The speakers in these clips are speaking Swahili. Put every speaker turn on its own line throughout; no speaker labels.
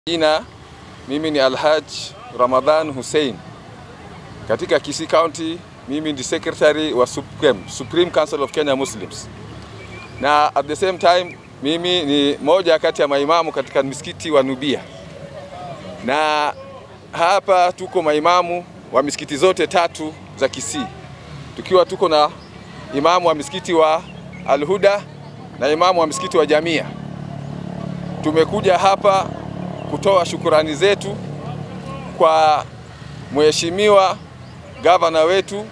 Jina mimi ni Alhaj Ramadhan Hussein katika Kisii County. Mimi ni secretary wa Supreme, Supreme Council of Kenya Muslims, na at the same time mimi ni moja kati ya maimamu katika msikiti wa Nubia, na hapa tuko maimamu wa misikiti zote tatu za Kisii, tukiwa tuko na imamu wa msikiti wa Alhuda na imamu wa msikiti wa Jamia. Tumekuja hapa kutoa shukurani zetu kwa mheshimiwa gavana wetu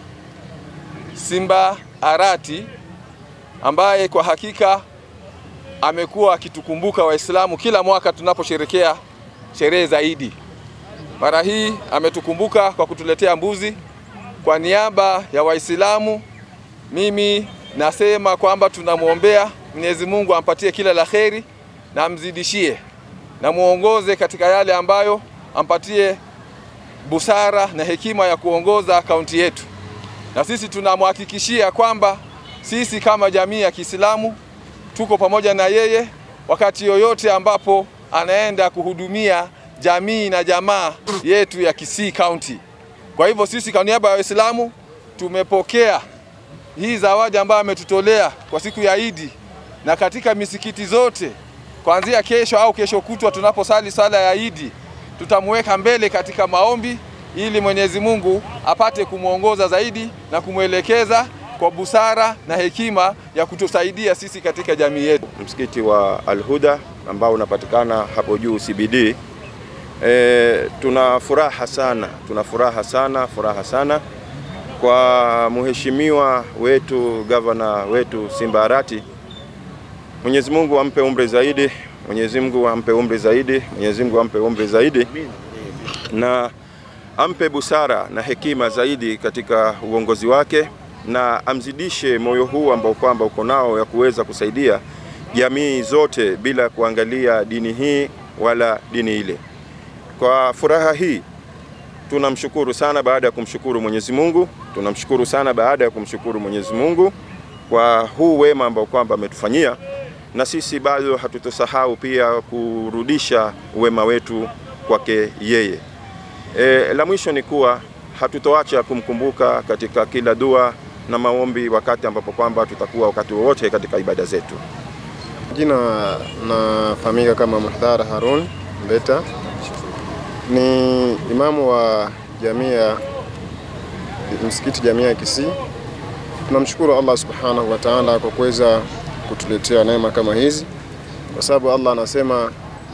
Simba Arati ambaye kwa hakika amekuwa akitukumbuka Waislamu kila mwaka tunaposherekea sherehe za Idi. Mara hii ametukumbuka kwa kutuletea mbuzi. Kwa niaba ya Waislamu, mimi nasema kwamba tunamwombea Mwenyezi Mungu ampatie kila la kheri na amzidishie na muongoze katika yale ambayo ampatie busara na hekima ya kuongoza kaunti yetu, na sisi tunamhakikishia kwamba sisi kama jamii ya Kiislamu tuko pamoja na yeye wakati yoyote ambapo anaenda kuhudumia jamii na jamaa yetu ya Kisii County. Kwa hivyo sisi kwa niaba ya Waislamu tumepokea hii zawadi ambayo ametutolea kwa siku ya Idi, na katika misikiti zote kuanzia kesho au kesho kutwa tunaposali sala ya Idi tutamweka mbele katika maombi ili Mwenyezi Mungu apate kumwongoza zaidi na kumwelekeza kwa busara na hekima ya kutusaidia sisi katika jamii yetu.
Msikiti wa Al-Huda ambao unapatikana hapo juu CBD. E, tuna furaha sana, tuna furaha sana, furaha sana kwa mheshimiwa wetu gavana wetu Simba Arati. Mwenyezi Mungu ampe umri zaidi, Mwenyezi Mungu ampe umri zaidi, Mwenyezi Mungu ampe umri zaidi na ampe busara na hekima zaidi katika uongozi wake na amzidishe moyo huu ambao kwamba uko nao ya kuweza kusaidia jamii zote bila kuangalia dini hii wala dini ile. Kwa furaha hii tunamshukuru sana baada ya kumshukuru Mwenyezi Mungu, tunamshukuru sana baada ya kumshukuru Mwenyezi Mungu kwa huu wema ambao kwamba ametufanyia, na sisi bado hatutosahau pia kurudisha wema wetu kwake yeye. E, la mwisho ni kuwa hatutoacha kumkumbuka katika kila dua na maombi wakati ambapo kwamba tutakuwa wakati wowote katika ibada zetu.
Jina nafahamika kama Muhdhar Harun Mbeta, ni imamu wa jamia msikiti jamia ya Kisii. Tunamshukuru Allah subhanahu wa ta'ala kwa kuweza kutuletea neema kama hizi, kwa sababu Allah anasema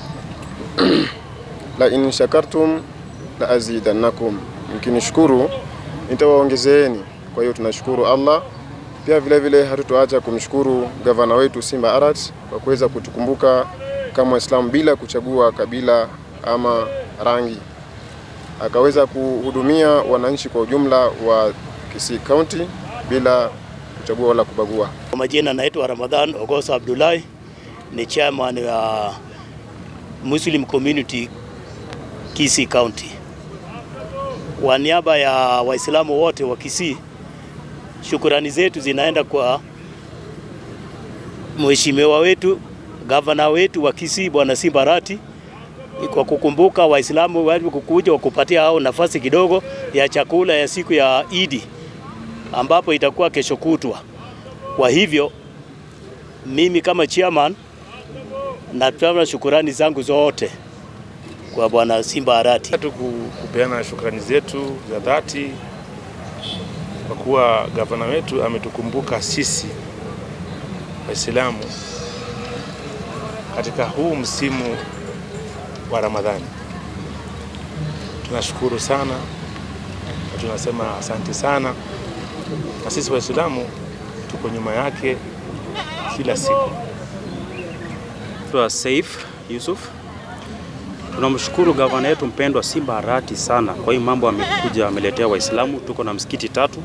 la in shakartum la azidannakum, mkinishukuru nitawaongezeeni. Kwa hiyo tunashukuru Allah pia vile vile hatutoacha kumshukuru gavana wetu Simba Arat kwa kuweza kutukumbuka kama Waislamu bila kuchagua kabila ama rangi, akaweza kuhudumia wananchi kwa ujumla wa Kisii County bila kuchagua wala kubagua.
Kwa majina naitwa Ramadhan Ogosa Abdullahi, ni chairman wa Muslim Community Kisii County. Kwa niaba ya Waislamu wote wa Kisii, shukurani zetu zinaenda kwa mheshimiwa wetu gavana wetu wa Kisii Bwana Simba Arati kwa kukumbuka Waislamu wale kukuja wakupatia hao nafasi kidogo ya chakula ya siku ya Idi ambapo itakuwa kesho kutwa. Kwa hivyo mimi kama chairman natoa shukurani zangu zote kwa Bwana Simba Arati.
tu kupeana shukrani zetu za dhati kwa kuwa gavana wetu ametukumbuka sisi Waislamu katika huu msimu wa Ramadhani. Tunashukuru sana na tunasema asante sana, na sisi Waislamu tuko nyuma yake kila siku.
Naitwa Saif Yusuf. Tunamshukuru gavana yetu mpendwa Simba Arati sana kwa hii mambo amekuja ameletea Waislamu. Tuko na msikiti tatu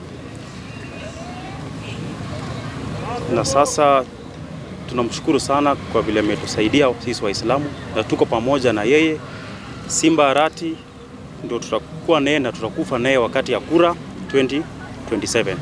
na sasa tunamshukuru sana kwa vile ametusaidia sisi Waislamu na tuko pamoja na yeye. Simba Arati ndio tutakuwa naye na tutakufa naye wakati ya kura 2027.